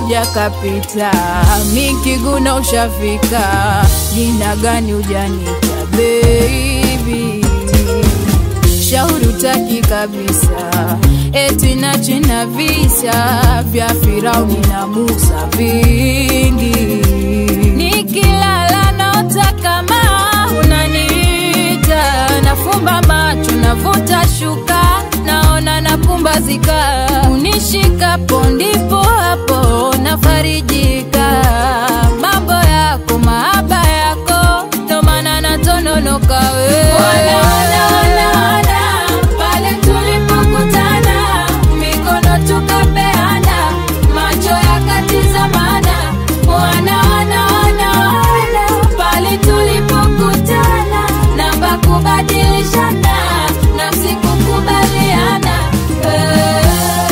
kaja kapita, mikiguna ushafika, jina gani ujanita baby shauri utaki kabisa, eti na china visa vya Firauni na Musa vingi, nikilala naota kama unaniita, nafumba macho navuta shuka, naona napumbazika, unishikapo ndipo hapo nafarijika, mambo yako mahaba yako, ndo maana natononoka wewe Wana, wana, wana, wana, pale tulipokutana, mikono tukapeana, macho yakatizamana. Wana, wana, wana, wana, pale tulipokutana, namba kubadilishana, nafsi kukubaliana. Eh,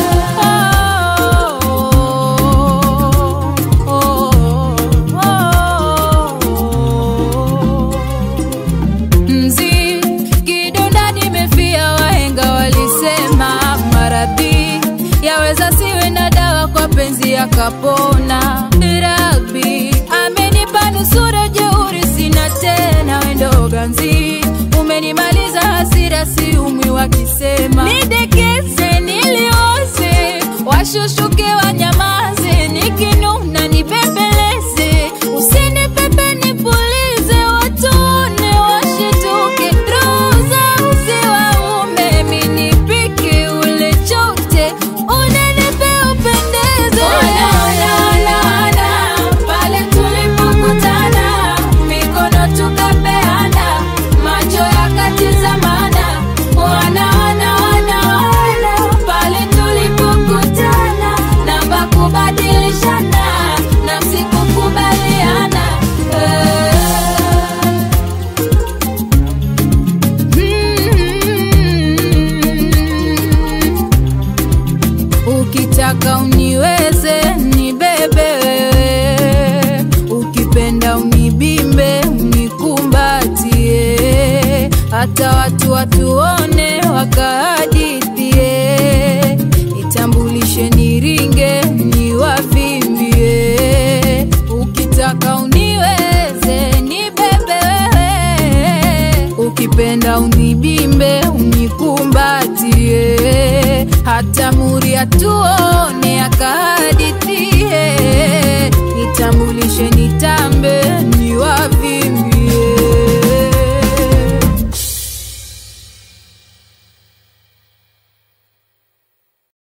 oh, oh, oh, oh. Mzi kidonda nimefia, wahenga walisema maradhi yaweza siwe na dawa, kwa penzi yakapona. Rabi amenipa nusura, jeuri sina tena, wendo ganzi umenimaliza hasira, siumwi wakisema nidekeze, nilioze, washushuke wanyamaze, nikinuna nibembeleze, usinipepe nipulize, watuone washituke, roho zao ziwaume, minipike ule chote, unanipe upendeze. Ona, ona, ona, ona, pale tulipokutana, mikono tukapeana, macho yakatizamana. Ona, ona, ona, ona, pale tulipokutana, namba kubadilishana, nafsi kukubaliana. Eh. Ukitaka uniweze nibebe wewe, ukipenda unibimbe unikumbatie, hata watu watuone wakahadithie, nitambulishe niringe niwavimbie. Ukitaka uniweze nibebe wewe, ukipenda unibimbe unikumbatie, hata muri atuone